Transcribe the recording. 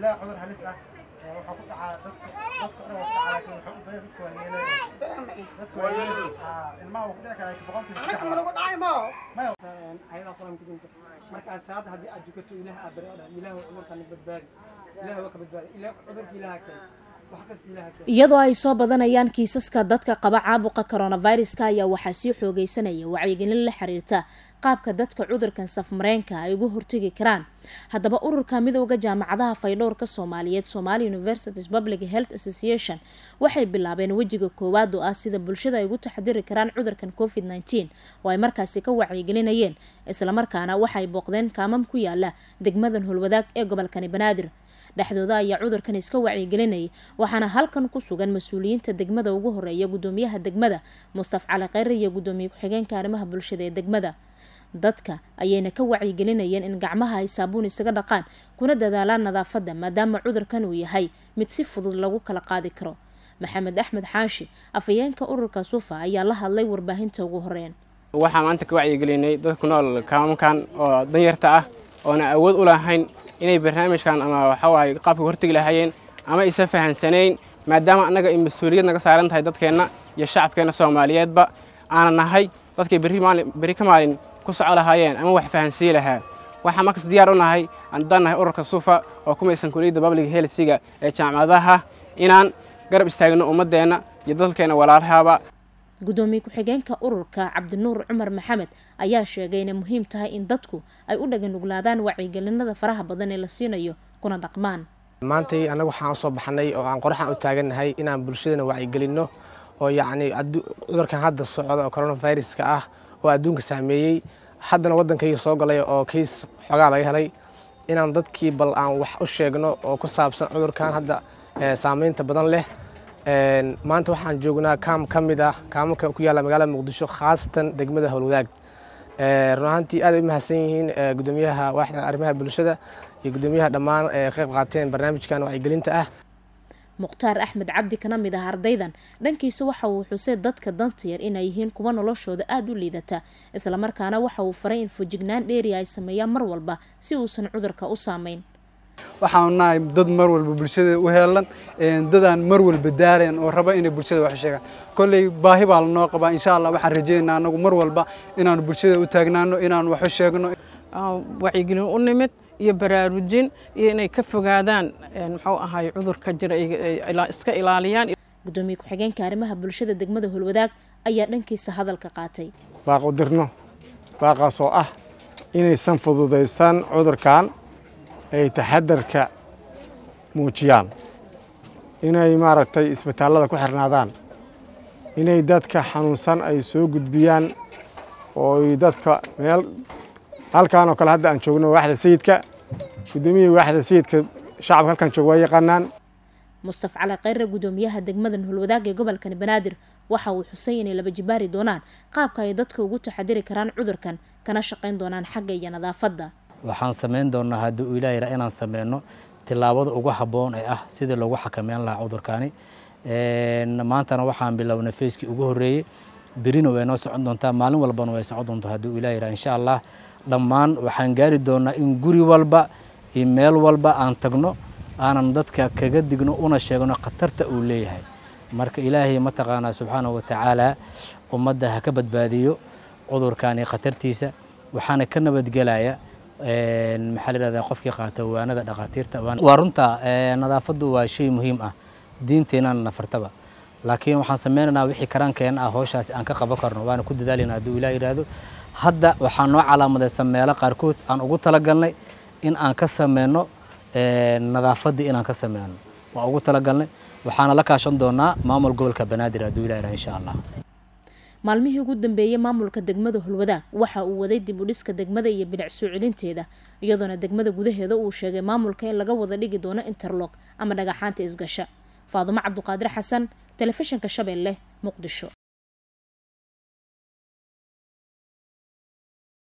ilaa cudur halis ah waxaa ku dhacaa dadka dadka dhan waa ku dhacaa laakiin wuxuu u badan dadka waa yeelay dadka waa yeelay ilmaha uu ku dhici karaa boqolkiiba saddex maya ayada quraanka dinta markaa saada haddii aad dukato ilaah aa bari oo dhan ilaah cudurkan badbaadi ilaah waa ka badbaadi ilaah cudurka ilaah keen wax kasta ilaah keen iyadoo ay soo badanayaan kiisaska dadka qaba caabuqa coronaviruska ayaa waxaa sii xoogeysanaya wacyigelin la xiriirta qaabka dadka cudurkan safmareenka ay uga hortegi karaan haddaba ururka midooda jaamacadaha faydhowrka soomaaliyeed somali universities public health association waxay bilaabeen wejiga koowaad oo ah sida bulshada ay ugu taxadiri karaan cudurkan covid nteen oo ay markaasi ka wacyigelinayeen islamarkaana waxay booqdeen kaamam ku yaala degmadan holwadaag ee gobolkani banaadir dhexdooda ayaa cudurkan iska wacyigelinayay waxaana halkan ku sugan mas-uuliyiinta degmada ugu horeeya gudoomiyaha degmada mustaf cali kheyre iyo gudoomiye ku-xigeenka arrimaha bulshada ee degmada dadka ayayna ka wacyigelinayeen in gacmaha ay saabuun isaga dhaqaan kuna dadaalaan nadaafadda maadaama cudurkan uu yahay mid si fudud lagu kala qaadi karo maxamed axmed xaashi afhayeenka ururka sufa ayaa la hadlay warbaahinta ugu horeyn waxaa maanta ka wacyigelinay dad ku nool kaamamkan oo danyarta ah oona awood u lahayn inay barnaamijkan ama waxawaaye qaabka hortegi lahaayeen ama aysan fahansanayn maadaama annaga ay mas-uuliyad naga saaran tahay dadkeenna iyo shacabkeenna soomaaliyeedba aana nahay dadkay berri ka maalin ku soco lahaayeen ama wax fahansiin lahaa waxaan markas diyaar u nahay haddaan nahay ururka sufa oo ku maysan kuliyadda public helsiga ee jaamacadaha inaan garab istaagno ummaddeenna iyo dadkeenna walaalahaba gudoomiye ku-xigeenka ururka cabdinuur cumar maxamed ayaa sheegay inay muhiim tahay in dadku ay u dhaganuglaadaan wacyigelinada faraha badan ee la siinayo kuna dhaqmaan maantay annagu waxaan usoo baxnay oo aan qoraxan u taagannahay inaan bulshadana wacyigelinno oo yacni cudurkan hadda socda oo coronaviruska ah oo adduunka saameeyey haddana waddankayga soo galay oo kays xoogaa laga helay inaan dadkii bal aan wax u sheegno oo ku saabsan cudurkan hadda saameynta badan leh maanta waxaan joognaa kaam ka mid ah kaamamka ku yaalla magaalada muqdisho khaasatan degmada howlwadaag run ahaantii aad ay u mahadsan yihiin gudoomiyaha waaxda arrimaha bulshada iyo gudoomiyaha dhammaan ee ka qayb qaateen barnaamijkan wacyigelinta ah mukhtaar axmed cabdi kana mid ah ardaydan dhankiisa waxa uu xusay dadka danta yar inay yihiin kuwa noloshooda aada u liidata islamarkaana waxa uu faray in fujignaan dheeriya ay sameeyaan mar walba si uusan cudurka u saameyn waxaanu nahay dad mar walba bulshada u heelan dadaan mar walba daareen oo raba inay bulshada wax sheegaan kolley baahi baa lanoo qabaa insha allah waxaan rajaynaynaa anagu mar walba inaanu bulshada u taagnaano inaanu wax u sheegno wacyigelin u nimid iyo baraarujin iyo inay ka fogaadaan muxuu ahaay cudurka jira iska ilaaliyaan gudoomiye ku-xigeenka arrimaha bulshada degmada holwadaag ayaa dhankiisa hadalka qaatay baaq u dirno baaqaas oo ah inaysan fududaystaan cudurkan ay taxadarka muujiyaan inay maaragtay isbitaallada ku xirnaadaan inay dadka xanuunsan ay soo gudbiyaan ooy dadka meel halkan oo kale hadda aan joogno waaxda sayidka gudoomiyihii waaxda sayidka shacabka halkan jooga waa yaqaanaan mustaf cali kheyre gudoomiyaha degmadan holwadaag ee gobolkani banaadir waxa uu xusay inay laba jibaari doonaan qaabka ay dadka ugu taxadiri karaan cudurkan kana shaqayn doonaan xagga iyo nadaafadda waxaan samayn doonaa haddii uu ilaah yidhaa inaan sameyno tillaabada ugu habboon ee ah sidii lagu xakameyn lahaa cudurkaani maantana waxaan bilownay feyskii ugu horreeyey berina way noo socon doontaa maalin walbana way socon doontaa haddii uu ilaah yidhaa insha allah dhammaan waxaan gaari doonaa in guri walba iyo meel walba aan tagno aanan dadka kaga digno una sheegno khatarta uu leeyahay marka ilaahay mataqaanaa subxaanahu watacaala ummadda ha ka badbaadiyo cudurkaani khatartiisa waxaana ka nabadgelaya maxaa la yidhahdaa qofkii qaata waanada dhakhaatiirta waa runta nadaafaddu waa shay muhiim ah diinteenana nafartaba laakiin waxaan sameynaynaa wixii karaankeena ah howshaasi aan ka qaban karno waana ku dadaalayna hadduu ilaah yidhaahdo hadda waxaa noo calaamadaysan meelo qaarkood aan ugu talagalnay in aan ka sameyno nadaafaddii inaan ka sameyno waa ugu talagalnay waxaana la kaashan doonaa maamul gobolka banaadir hadduu ilah yidhaha insha allah maalmihii ugu dambeeyey maamulka degmada holwadaag waxa uu waday dib u dhiska degmada iyo bilic soo celinteeda iyadoona degmada gudaheeda uu sheegay maamulka in laga wada dhigi doono interlog ama dhagaxaanta isgasha faadumo cabduqaadir xasan telefishinka shabeelle muqdisho